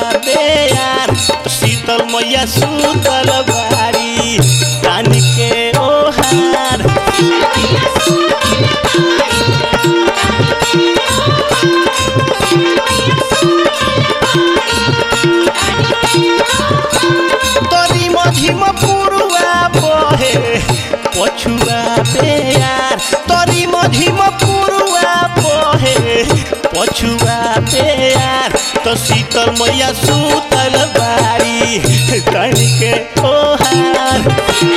बेयार शीतल मैया सुतल बारी तान के ओहार तरी मझिम पुरुआ बहे पछुआ बेयार तरी मझिम पुरुआ बहे पछुआ बेयार तो शीतल मैया सुतल बारी तन के ओहार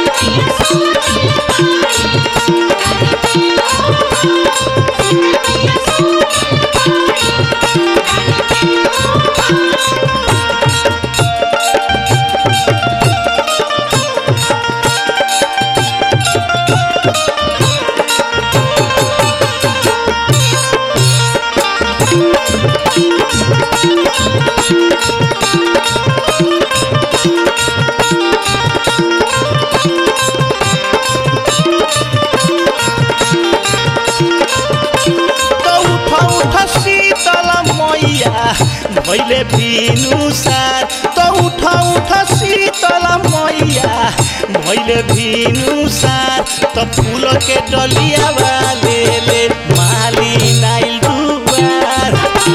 तो उठ उठ शीतल मैया भैले भिनु सार तो उठ उठ शीतल मैया भैले भिनु सार तो फूल के डलिया वाले ले माली नाइल दुआर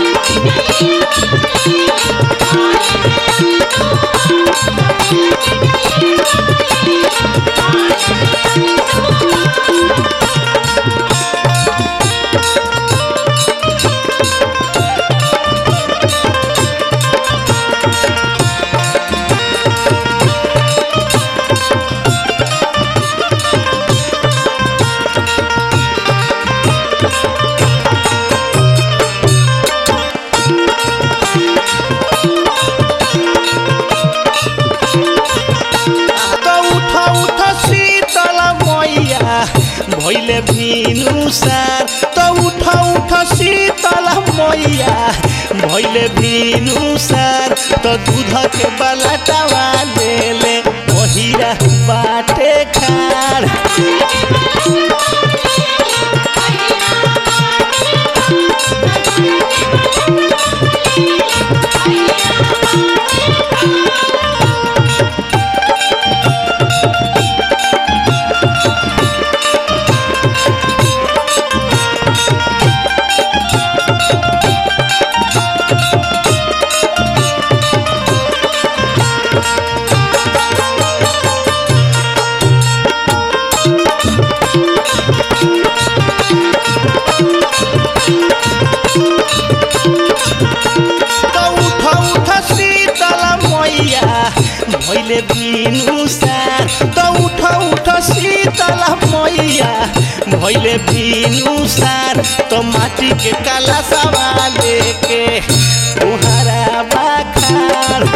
तो उठ उठ शीतल मैया भैले भिनु सार तो उठ उठ शीतल मैया भैले भिनु सार तो दूध के बलटवा ले ले ओहिरा बाटे खार तो उठ उठ शीतल मैया भैले बिनु सार तो उठ उठ शीतल मैया भैले बिनु सार तो माटी के काला सवा लेके तुहरा बाखार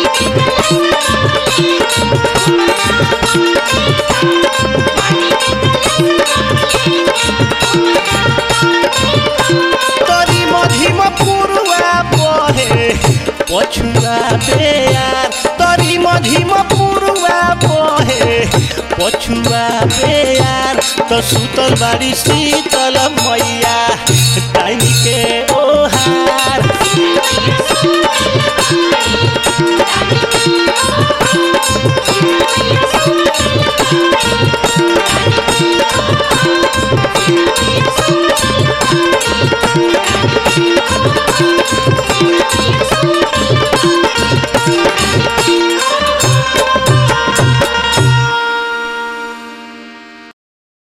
तरी मझिम पुरुआ बहे पछुआ बेयार तरी मझिम पुरुआ बहे पछुआ बेयार तो सुतल बारी शीतल